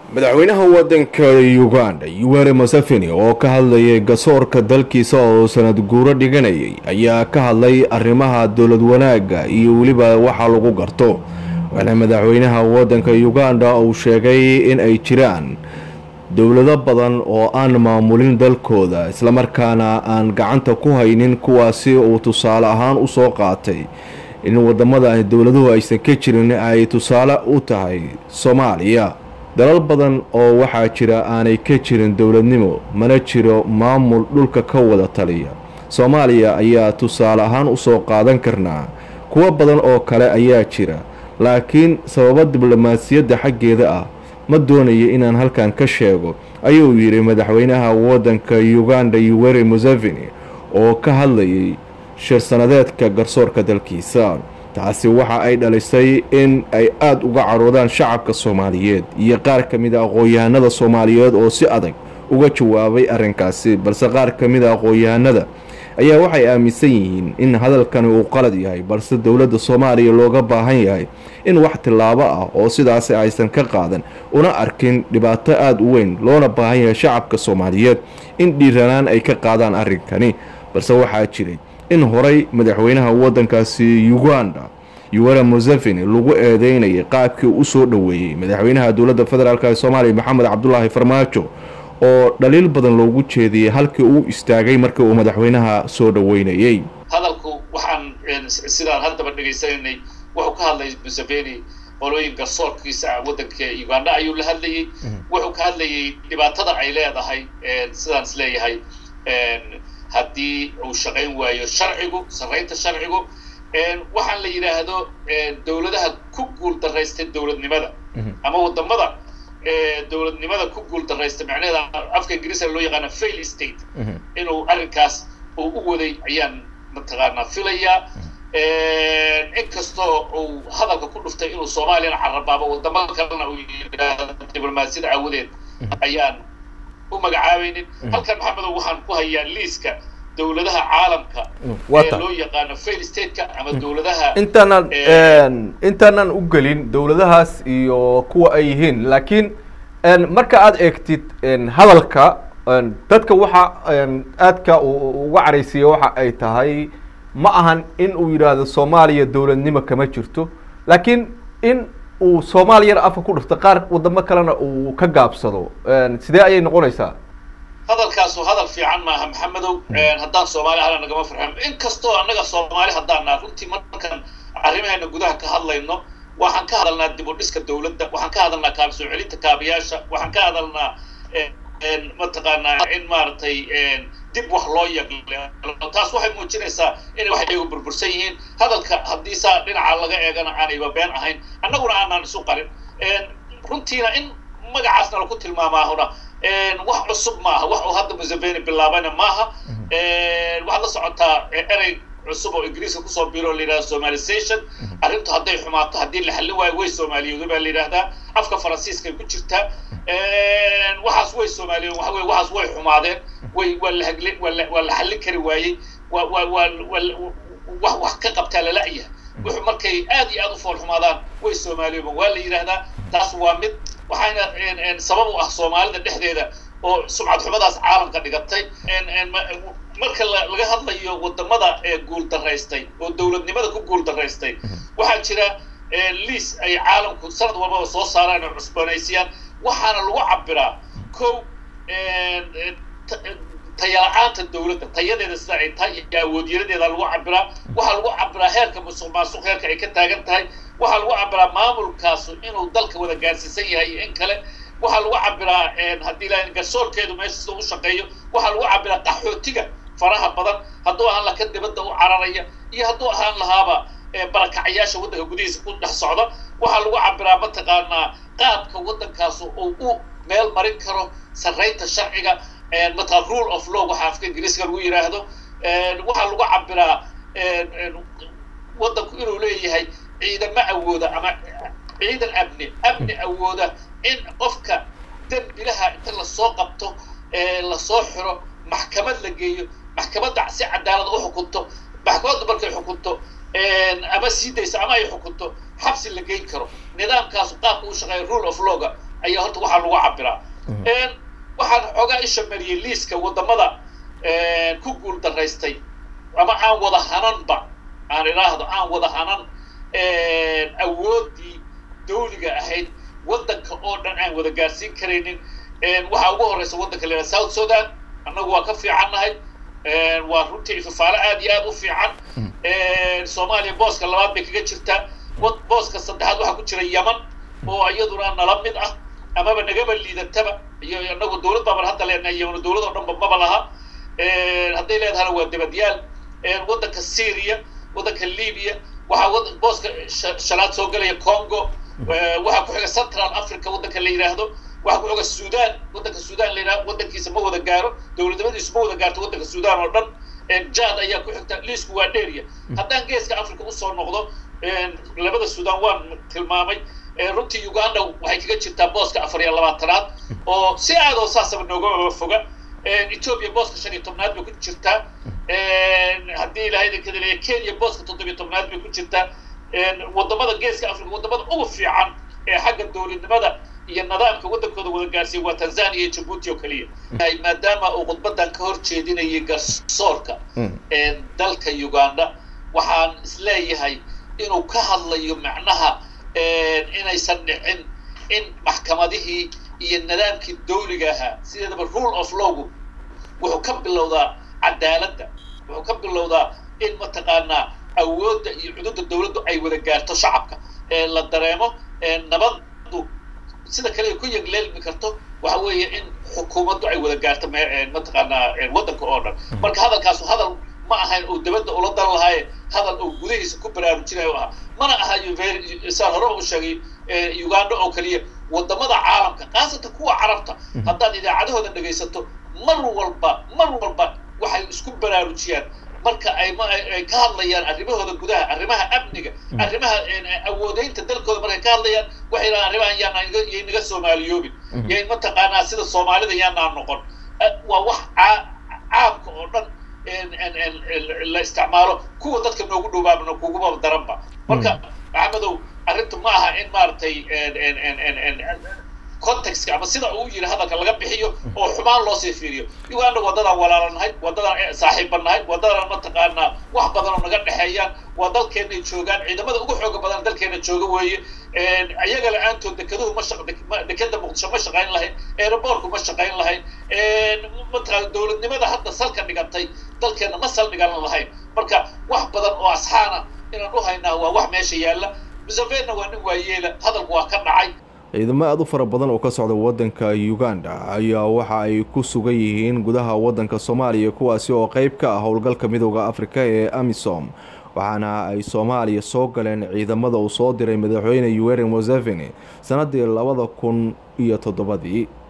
madaxweynaha waddanka uganda yuweri museveni oo ka hadlayay gasoorka dalkiisa oo sanad guuro dhiganayay ayaa ka hadlay arrimaha dowlad wanaagga iyo weliba waxa lagu garto waxaana madaxweynaha waddanka uganda uu sheegay in ay jiraan dowlado badan oo aan maamulin dalkooda islamarkaana aan gacanta ku haynin kuwaasi uu tusaale ahaan usoo qaatay in wadamada dowladuhu aysan ka jirin ay tusaale u tahay soomaaliya dalal badan oo waxaa jira aanay ka jirin dowladnimo mana jiro maamul dhulka ka wada taliya soomaaliya ayaa tusaale ahaan usoo qaadan karnaa kuwo badan oo kale ayaa jira laakiin sababo diblomaasiyadda xaggeeda ah ma doonayo inaan halkan ka sheego ayuu yidhi madaxweynaha waddanka uganda yuweri museveni oo ka hadlayay shir sanadeedka garsoorka dalkiisa taasi waxa ay dhalisay in ay aada uga caroodaan shacabka soomaaliyeed iyo qaar ka mid a aqoon-yahanada soomaaliyeed oo si adag uga jawaabay arrinkaasi balse qaar ka mid a aqoon-yahanada ayaa waxay aaminsan yihiin in hadalkani uu qalad yahay balse dowladda soomaaliya looga baahan yahay in wax tillaabo ah oo sidaasi aysan ka qaadan una arkin dhibaato aada u weyn loona baahan yahay shacabka soomaaliyeed in dhiiranaan ay ka qaadaan arrinkani balse waxaa jiray in horay madaxweynaha waddankaasi uganda yuwera museveni lagu eedeynayay qaabkii u soo dhoweeyey madaxweynaha dowladda federaalk ee soomaaliya maxamed cabdulaahi farmaajo oo dhaliil badan loogu jeediyey halkii uu istaagay markii uu madaxweynaha soo dhoweynayey hadalku waxaan sidaan haddaba dhegaysananay wuxuu ka hadlay museveni qolooyin garsoorkiisa waddanka uganda ayuu la hadlayey wuxuu ka hadlayay dhibaatada ay leedahay sidaan is leeyahay haddii uu shaqayn waayo sharcigu sarraynta sharcigu waxaan la yidhaahdo dowladaha ku guul daraystay dowladnimada ama wadamada dowladnimada ku guul daraystay macnaheeda afka ingiriiska loo yaqaana fail state inuu arrinkaas uu u waday ayaan mataqaanaa filayaa inkastoo uu hadalka ku dhuftay inuu soomaaliyana carabaabo wadamo kalena uu yidhaahdo diblomaasiyada aawadeed ayaan u magacaabaynin halkan maxamedow waxaan ku hayaa liiska dowladaha caalamka ee loo yaqaano fail stateka ama dowladaha intaanan intaanan u gelin dowladahaas iyo kuwa ay yihiin laakiin marka aada eegtid hadalka dadka waxa aadka uga caraysiiya waxa ay tahay ma ahan in uu yidhaahdo soomaaliya dowladnimo kama jirto laakiin in uu soomaaliyana afka ku dhifto qaar wadamo kalena uu ka gaabsado sidee ayay noqonaysaa hadalkaasu hadal fiican maaha maxamedow haddaan soomaali ahna nagama farxan inkastoo annaga soomaali haddaan naha runtii markaan arrimaheena gudaha ka hadlayno waxaan ka hadalnaa dib u dhiska dowladda waxaan ka hadalnaa kaaba soo celinta kaabayaasha waxaan ka hadalnaa mataqaanaa in maaragtay dib wax loo yaqlo taas waxay muujinaysaa inay wax iyagu burbursan yihiin hadalka haddii saa dhinaca laga eegana aanayba been ahayn annaguna aanaan isu qarin runtiina in magacaasna laku tilmaamaahuna wax cusub maaha wax uu hadda museveni bilaabayna maaha waxaad la socotaa erey cusub oo ingiriiska kusoo biro la yidhahda somalization arrintu hadday xumaato haddii la xallin waayo way soomaaliyooda baa la yidhahdaa afka faransiiskay ku jirtaa waxaas way soomaaliyeen waxa weye waxaas way xumaadeen way waa la hagli waa la waa la xallin kari waayey waa waa waa waa wax wax ka qabtaa lala'yahay wuxuu markay aad iyo aad u fool xumaadaan way soomaaliyooban waa la yidhahdaa taas waa mid waxayna sabab u ah soomaalida dhexdeeda oo sumcad xumadaas caalamka dhigatay marka laga hadlayo wadamada ee guul daraystay oo dowladnimada ku guul daraystay waxaa jira liis ay caalamku sanad walbaba soo saaraan oo cusbanaysiyaan waxaana lagu cabiraa ko tayala-aanta dowladda tayadeeda sida ay tahay iyo awoodyaradeeda lagu cabiraa waxaa lagu cabiraa heerka musuq maasuq heerka ay ka taagan tahay waxaa lagu cabiraa maamulkaasu inuu dalka wada gaarsiisan yahay iyo in kale waxaa lagu cabiraa haddii la garsoorkeedu meesha sida u shaqeeyo waxaa lagu cabiraa qaxootiga faraha badan hadduu ahaan laha ka dibadda u cararaya iyo hadduu ahaan lahaaba barakacyaasha waddanka gudihiisa ku dhex socda waxaa lagu cabiraa mataqaanaa qaabka waddankaasu uu u meel marin karo sarraynta sharciga mataqaa rule of law waxa afka ingiriiska lagu yidhaahdo waxaa lagu cabiraa waddanku inuu leeyahay ciidamo awooda ama ciidan amni amni awooda in qofka dembilaha inta lasoo qabto lasoo xiro maxkamad la geeyo maxkamadda si cadaalad u xukunto maxkamaddu markay xukunto ama sii dayso ama ay xukunto xabsi la geyn karo nidaamkaasu qaabka u shaqeeya rule of lawga ayaa horta waxaa lagu cabiraa waxaan xoogaa isha mariyey liiska wadamada ku guul daraystay ama aan wada hananba aan idhaahdo aan wada hanan awoodii dawliga ahayd waddanka oo dhan aan wada gaarsiin karaynin waxaa ugu horeysa waddanka la yidhaha south sudan annagu waa ka fiicannahay waa runtii ifafaalo aad iyo aad u fiican soomaaliya booska labaad bay kaga jirtaa booska saddexaad waxaa ku jira yeman oo iyaduna nala mid ah amaba nagaba liidataba iyo inagu dawlad baaban hadda leenahay yeman dawlad oo dhanba maba laha hadday leedahana waa dabadyaal waddanka syria waddanka libya waxaa booska shanaad soo gelaya congo waxaa ku xiga central africa waddanka la yidhaahdo waxaa ku xiga sudan waddanka sudan la yidhahdo waddankiisa ma wada gaaro dowladnimadiisu ma wada gaarto waddanka sudan oo dhan jad ayaa ku xigta liisku waa dheeriya haddaan geeska africa usoo noqdo labada sudan waan tilmaamay runtii uganda waxay kaga jirtaa booska afar iyo labaatanaad oo si aad oo saasaba nooga foga ethiopia booska shan iyo tobnaad bay ku jirtaa haddii ilahay idinka leeya kenya booska toddobiyo tobnaad bay ku jirtaa wadamada geeska africa wadamada ugu fiican ee xagga dowladnimada iyo nidaamka waddankooda wada gaarsiiya waa tanzania iyo jabuuti oo keliya maadaama uu khudbadan ka hor jeedinayay garsoorka dalka uganda waxaan isleeyahay inuu ka hadlayo macnaha inaysan dhicin in maxkamadihii iyo nidaamkii dawliga ahaa sideedaba rule of lawgu wuxuu ka bilowdaa cadaaladda wuxuu ka bilowdaa in mataqaanaa awoodda iyo cududa dawladdu ay wada gaarto shacabka la dareemo nabaddu sida kale ay ku yegleelmi karto waxa weeye in xukuumaddu ay wada gaarto mataqaanaa waddanka oo dhan marka hadalkaasu hadal ma ahayn uu dabadda ula dan lahaaye hadal uu gudihiisa ku baraarujinayo ahaa mana aha saan horeba u sheegay uganda oo keliya wadamada caalamka khaasatan kuwa carabta haddaad idaacadahooda dhegaysato mar walba mar walba waxay isku baraarujiyaan marka ay ay ka hadlayaan arrimahooda gudaha arrimaha amniga arrimaha awoodeynta dalkooda markay ka hadlayaan waxay dhahaan arrimahan yaanaan yay naga soomaaliyoobin yay mataqaanaa sida soomaalida yaanaan noqon waa wax caamka oo dhan la isticmaalo kuwa dadka noogu dhowaabna kuguma daranba marka maxamedow arrintu ma aha in maaragtay contextka ama sida uu yiri hadalka laga bixiyo oo xumaan loo sii fiiriyo uganda wadadaan walaalanahay wadadaan saaxiibbanahay wadadaan mataqaanaa wax badan oo naga dhexeeyaan waa dalkeenay joogaan ciidamada ugu xooga badan dalkeena jooga weeye iyaga la-aantood dekeduhu ma dekeda muqdisho ma shaqayn lahayn aeroboortku ma shaqayn lahayn mataqaana dowladnimada hadda salka dhigantay dalkeena ma sal dhigan lahayn marka wax badan oo asxaana inaan u haynaa waa wax meesha yaalla musevena waa nin waayeela hadalku waa ka dhacay ciidamo aada u fara badan oo ka socda waddanka uganda ayaa waxa ay ku sugan yihiin gudaha waddanka soomaaliya kuwaasi oo qeyb ka ah howlgalka midooda afrika ee amisom waxaana ay soomaaliya soo galeen ciidamada uu soo diray madaxweyne yuweri museveni sannaddii labada kun iyo toddobadii